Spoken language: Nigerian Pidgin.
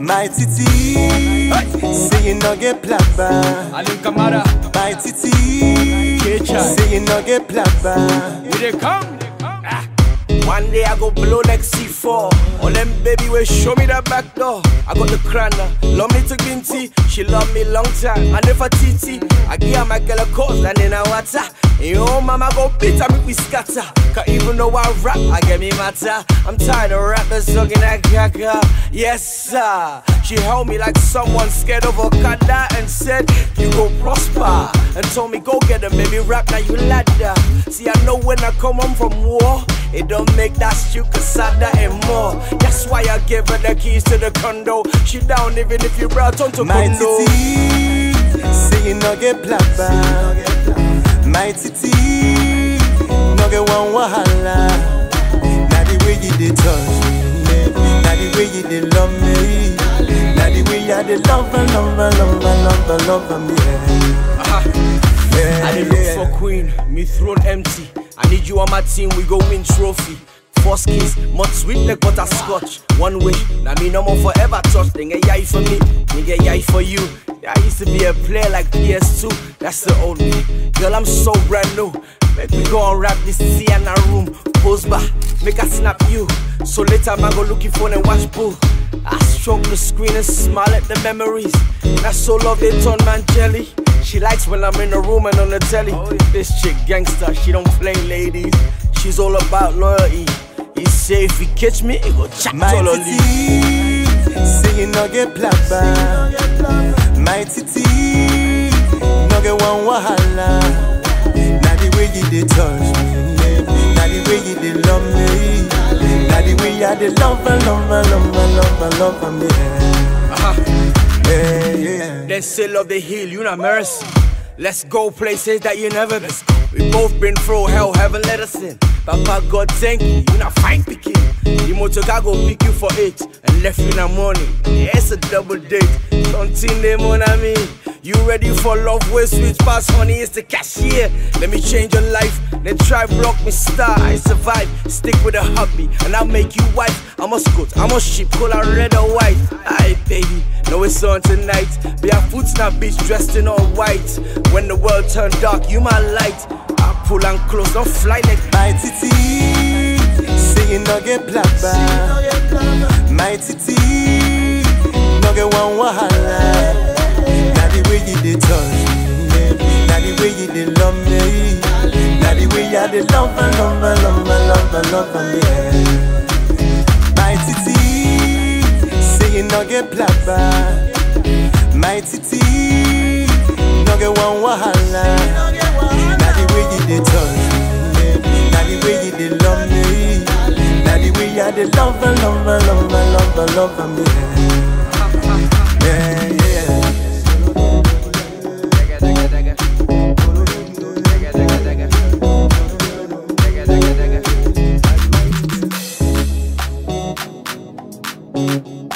My titi, say you no get plaba. Alim Kamara, My titi, K-Chai. say you no get plaba. we dey come. One day I go blow like C4. On them baby will show me that back door. I got the crown, love me to Ginty. She love me long time. And if I TT, I give her my girl a course and then I water. And your mama go beat her, make we scatter. Cause even though I rap, I get me matter. I'm tired of rappers talking that gaga. Yes, sir. She held me like someone scared of a kada and said, You go prosper. And told me, Go get a baby rap, now you ladder. See, I know when I come home from war, it don't make that stew casada and more. That's why I give her the keys to the condo. She down even if you brought on to My condo. titi, say you no get plaba. My titi, no get one wahala. Now the way you dey touch me, now the way you dey love me, now the way you dey love and love and love and love and love me. Yeah, I dey yeah, look yeah. for queen, me throne empty. I need you on my team, we go win trophy. First kiss, much sweet like butterscotch. One wish, now me no more forever touch. Nigga yai for me, nigga yai for you. Yeah, I used to be a player like PS2, that's the old me. Girl, I'm so brand new. Make me go and rap this Sienna room. Pose back, make I snap you. So later, I go looking for and watch bull. I stroke the screen and smile at the memories. That's so love they turn man jelly. She likes when I'm in the room and on the telly. This chick gangster, she don't play ladies. She's all about loyalty. He say if he catch me, he go chat My all on titi, say you no get plaba. My titi, no get one wahala. Now the way you dey touch me, now the way you dey love me, now the way you dey love and love and love and love and love and me. Uh-huh. Yeah, yeah. Then say love the hill, you not mercy. Let's go places that you never been. We both been through hell, heaven let us in. Papa God thank you, you not fine picking. The motor guy go pick you for eight and left you in the morning. Yeah, it's a double date. Something they mon ami. You ready for love with sweet past honey? It's the cashier. Let me change your life. Then try block me star. I survive. Stick with a hobby and I'll make you wife. I'm a scout, I'm a sheep, call her red or white. Aye, baby. Know it's on tonight. Be a foot snap beach dressed in all white. When the world turn dark, you my light. I pull and close, don't fly like My titi, say you no get plaba. My titi, no get one wahala. Now the way you dey touch me, now the way you dey love me, now the way you dey love and love and love and love and love and me. My titi, say you no get plaba. My titi, no get one wahala. Now the way you dey touch me, now the way you dey love me, now the way you dey love and love and love and love and love and me. Yeah, yeah. Thank